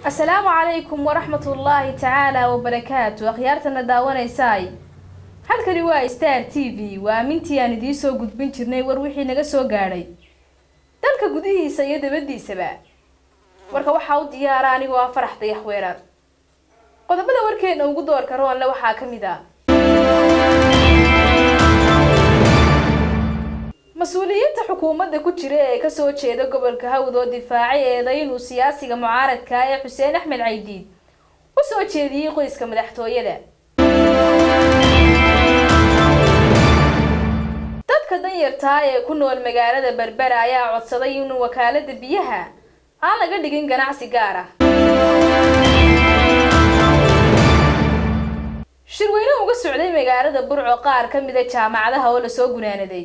asalaamu calaykum waraxmatullaahi tacaala wabarakaatu akhyaartana daawanaysaay halkani waa star t v waa amintii aan idiin soo gudbin jirnay war wixii naga soo gaadhay dalka gudihiisa iyo dabadiisaba warka waxaa u diyaara anigoo ah farax dayax weerar qodobada warkeena ugu doorka roonle waxaa ka mid ah mas-uuliyiinta xukuumadda ku jira ee kasoo jeeda gobolka hawd oo difaacay eeday inuu siyaasiga mucaaradka ee xuseen axmed caydiid u soo jeediyey qoyska madaxtooyada dadka danyartaa ee ku nool magaalada berbera ayaa codsaday in wakaalada biyaha aan laga dhigin ganacsi gaar ah shirweyne uga socday magaalada burco qaar ka mida jaamacadaha oo lasoo gunaanaday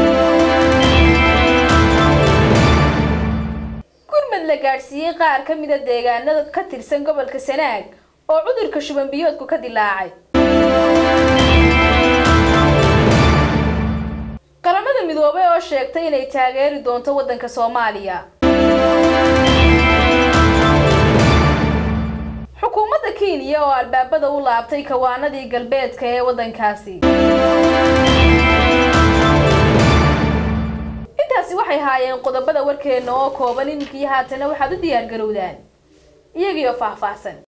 gurmad la gaadhsiiyey qaar ka mida deegaanada ka tirsan gobolka sanaag oo cudurka shuban biyoodku ka dilaacay qaramada midoobay oo sheegtay inay taageeri doonto waddanka soomaaliya xukuumadda kenya oo albaabada u laabtay kawaanadii galbeedka ee waddankaasi intaasi waxay haayeen qodobada warkeena oo kooban iminkii haatana waxaad u diyaar garowdaan iyagiioo faahfaahsan